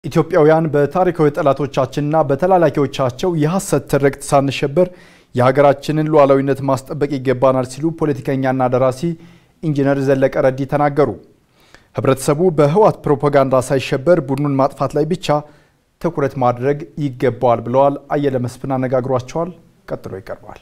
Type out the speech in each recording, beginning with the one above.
ኢትዮጵያውያን በታሪካዊ ጠላቶቻችንና በተላላኪዎቻቸው የሐሰት ትርክት ሳንሸበር የሀገራችንን ሉዓላዊነት ማስጠበቅ ይገባናል ሲሉ ፖለቲከኛና ደራሲ ኢንጂነር ዘለቀ ረዲ ተናገሩ። ህብረተሰቡ በህወሓት ፕሮፓጋንዳ ሳይሸበር ቡድኑን ማጥፋት ላይ ብቻ ትኩረት ማድረግ ይገባዋል ብለዋል። አየለ መስፍን አነጋግሯቸዋል። ቀጥሎ ይቀርባል።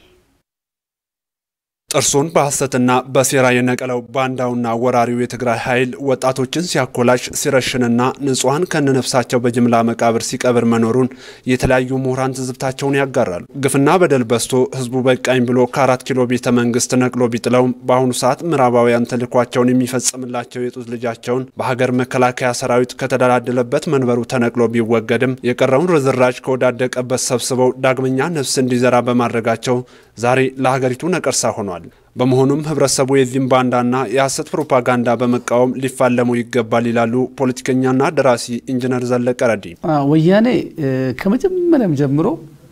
ጥርሱን በሐሰትና በሴራ የነቀለው ባንዳውና ወራሪው የትግራይ ኃይል ወጣቶችን ሲያኮላሽ ሲረሽንና ንጹሐን ከነነፍሳቸው በጅምላ መቃብር ሲቀብር መኖሩን የተለያዩ ምሁራን ትዝብታቸውን ያጋራሉ። ግፍና በደል በዝቶ ህዝቡ በቃኝ ብሎ ከአራት ኪሎ ቤተ መንግስት ነቅሎ ቢጥለውም በአሁኑ ሰዓት ምዕራባውያን ተልዕኳቸውን የሚፈጽምላቸው የጡት ልጃቸውን በሀገር መከላከያ ሰራዊት ከተደላደለበት መንበሩ ተነቅሎ ቢወገድም የቀረውን ርዝራጅ ከወዳደቀበት ሰብስበው ዳግመኛ ነፍስ እንዲዘራ በማድረጋቸው ዛሬ ለሀገሪቱ ነቀርሳ ሆኗል። በመሆኑም ህብረተሰቡ የዚህም ባንዳና የሐሰት ፕሮፓጋንዳ በመቃወም ሊፋለሙ ይገባል ይላሉ ፖለቲከኛና ደራሲ ኢንጂነር ዘለቀ ረዲ። ወያኔ ከመጀመሪያም ጀምሮ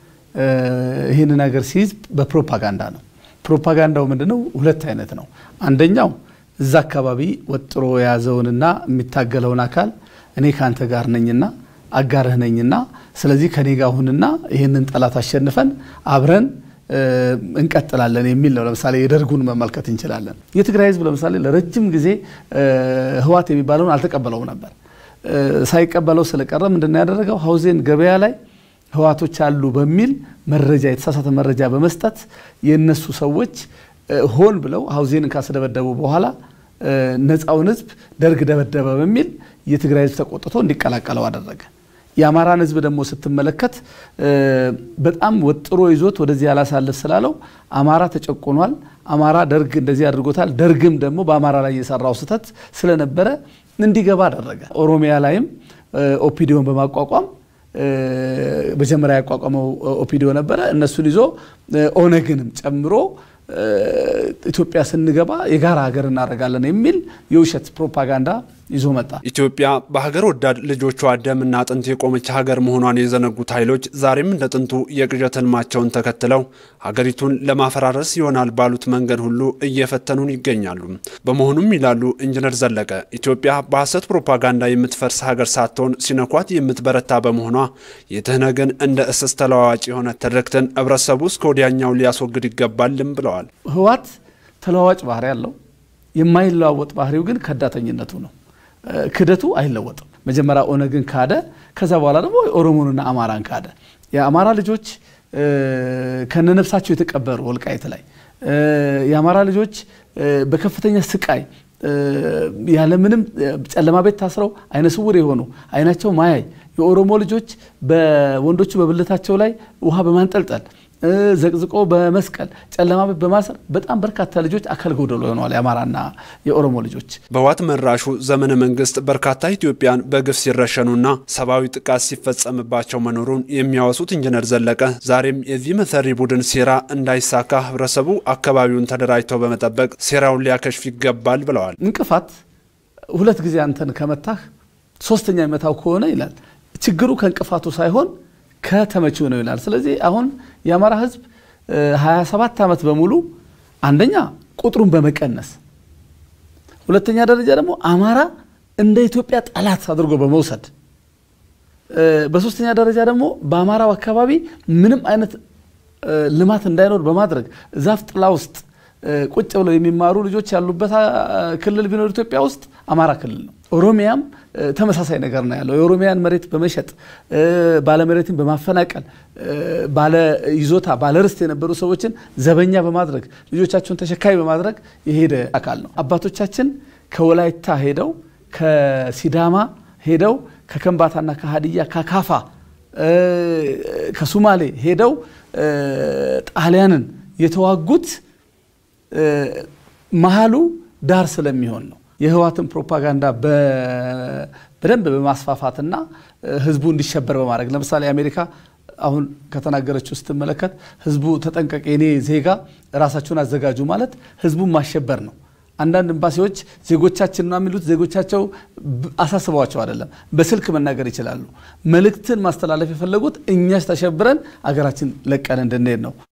ይህን ነገር ሲይዝ በፕሮፓጋንዳ ነው። ፕሮፓጋንዳው ምንድነው? ሁለት አይነት ነው። አንደኛው እዛ አካባቢ ወጥሮ የያዘውንና የሚታገለውን አካል እኔ ከአንተ ጋር ነኝና አጋርህ ነኝና ስለዚህ ከኔ ጋር ሁንና ይህንን ጠላት አሸንፈን አብረን እንቀጥላለን የሚል ነው። ለምሳሌ የደርጉን መመልከት እንችላለን። የትግራይ ህዝብ ለምሳሌ ለረጅም ጊዜ ህወሓት የሚባለውን አልተቀበለውም ነበር። ሳይቀበለው ስለቀረ ምንድነው ያደረገው? ሀውዜን ገበያ ላይ ህወሓቶች አሉ በሚል መረጃ የተሳሳተ መረጃ በመስጠት የነሱ ሰዎች ሆን ብለው ሀውዜንን ካስደበደቡ በኋላ ነፃውን ህዝብ ደርግ ደበደበ በሚል የትግራይ ህዝብ ተቆጥቶ እንዲቀላቀለው አደረገ። የአማራን ህዝብ ደግሞ ስትመለከት በጣም ወጥሮ ይዞት ወደዚህ ያላሳልፍ ስላለው አማራ ተጨቁኗል፣ አማራ ደርግ እንደዚህ አድርጎታል፣ ደርግም ደግሞ በአማራ ላይ የሰራው ስህተት ስለነበረ እንዲገባ አደረገ። ኦሮሚያ ላይም ኦፒዲዮን በማቋቋም መጀመሪያ ያቋቋመው ኦፒዲዮ ነበረ። እነሱን ይዞ ኦነግንም ጨምሮ ኢትዮጵያ ስንገባ የጋራ ሀገር እናደርጋለን የሚል የውሸት ፕሮፓጋንዳ ይዞ መጣ። ኢትዮጵያ በሀገር ወዳድ ልጆቿ ደምና አጥንት የቆመች ሀገር መሆኗን የዘነጉት ኃይሎች ዛሬም እንደ ጥንቱ የቅዠት ህልማቸውን ተከትለው ሀገሪቱን ለማፈራረስ ይሆናል ባሉት መንገድ ሁሉ እየፈተኑን ይገኛሉ። በመሆኑም ይላሉ ኢንጂነር ዘለቀ ኢትዮጵያ በሐሰት ፕሮፓጋንዳ የምትፈርስ ሀገር ሳትሆን ሲነኳት የምትበረታ በመሆኗ የትህነግን እንደ እስስ ተለዋዋጭ የሆነ ትርክትን ህብረተሰቡ እስከ ወዲያኛው ሊያስወግድ ይገባልም ብለዋል። ህወሓት ተለዋዋጭ ባህሪ ያለው የማይለዋወጥ ባህሪው ግን ከዳተኝነቱ ነው። ክደቱ አይለወጥም። መጀመሪያ ኦነግን ካደ፣ ከዛ በኋላ ደግሞ ኦሮሞንና አማራን ካደ። የአማራ ልጆች ከነነፍሳቸው የተቀበሩ ወልቃይት ላይ የአማራ ልጆች በከፍተኛ ስቃይ ያለምንም ጨለማ ቤት ታስረው አይነ ስውር የሆኑ አይናቸው ማያይ የኦሮሞ ልጆች በወንዶቹ በብልታቸው ላይ ውሃ በማንጠልጠል ዘቅዝቆ በመስቀል ጨለማ ቤት በማሰር በጣም በርካታ ልጆች አካል ጎደሎ ሆነዋል። የአማራና የኦሮሞ ልጆች በህወሓት መራሹ ዘመነ መንግስት በርካታ ኢትዮጵያን በግፍ ሲረሸኑና ሰብአዊ ጥቃት ሲፈጸምባቸው መኖሩን የሚያወሱት ኢንጂነር ዘለቀ ዛሬም የዚህ መሰሪ ቡድን ሴራ እንዳይሳካ ህብረተሰቡ አካባቢውን ተደራጅተው በመጠበቅ ሴራውን ሊያከሽፍ ይገባል ብለዋል። እንቅፋት ሁለት ጊዜ አንተን ከመታህ ሶስተኛ የመታው ከሆነ ይላል ችግሩ ከእንቅፋቱ ሳይሆን ከተመችው ነው ይላል። ስለዚህ አሁን የአማራ ህዝብ 27 ዓመት በሙሉ አንደኛ ቁጥሩን በመቀነስ ሁለተኛ ደረጃ ደግሞ አማራ እንደ ኢትዮጵያ ጠላት አድርጎ በመውሰድ በሶስተኛ ደረጃ ደግሞ በአማራው አካባቢ ምንም አይነት ልማት እንዳይኖር በማድረግ ዛፍ ጥላ ውስጥ ቁጭ ብለው የሚማሩ ልጆች ያሉበት ክልል ቢኖር ኢትዮጵያ ውስጥ አማራ ክልል ነው። ኦሮሚያም ተመሳሳይ ነገር ነው ያለው። የኦሮሚያን መሬት በመሸጥ ባለመሬትን በማፈናቀል ባለ ይዞታ ባለ ርስት የነበሩ ሰዎችን ዘበኛ በማድረግ ልጆቻቸውን ተሸካሚ በማድረግ የሄደ አካል ነው። አባቶቻችን ከወላይታ ሄደው ከሲዳማ ሄደው ከከምባታና ከሀዲያ ከካፋ ከሱማሌ ሄደው ጣሊያንን የተዋጉት መሀሉ ዳር ስለሚሆን ነው። የህወሓትን ፕሮፓጋንዳ በደንብ በማስፋፋትና ህዝቡ እንዲሸበር በማድረግ ለምሳሌ አሜሪካ አሁን ከተናገረችው ስትመለከት ህዝቡ ተጠንቀቅ፣ የኔ ዜጋ ራሳቸውን አዘጋጁ ማለት ህዝቡን ማሸበር ነው። አንዳንድ ኤምባሲዎች ዜጎቻችን ነው የሚሉት ዜጎቻቸው አሳስበዋቸው አይደለም፣ በስልክ መናገር ይችላሉ። መልእክትን ማስተላለፍ የፈለጉት እኛስ ተሸብረን አገራችን ለቀን እንድንሄድ ነው።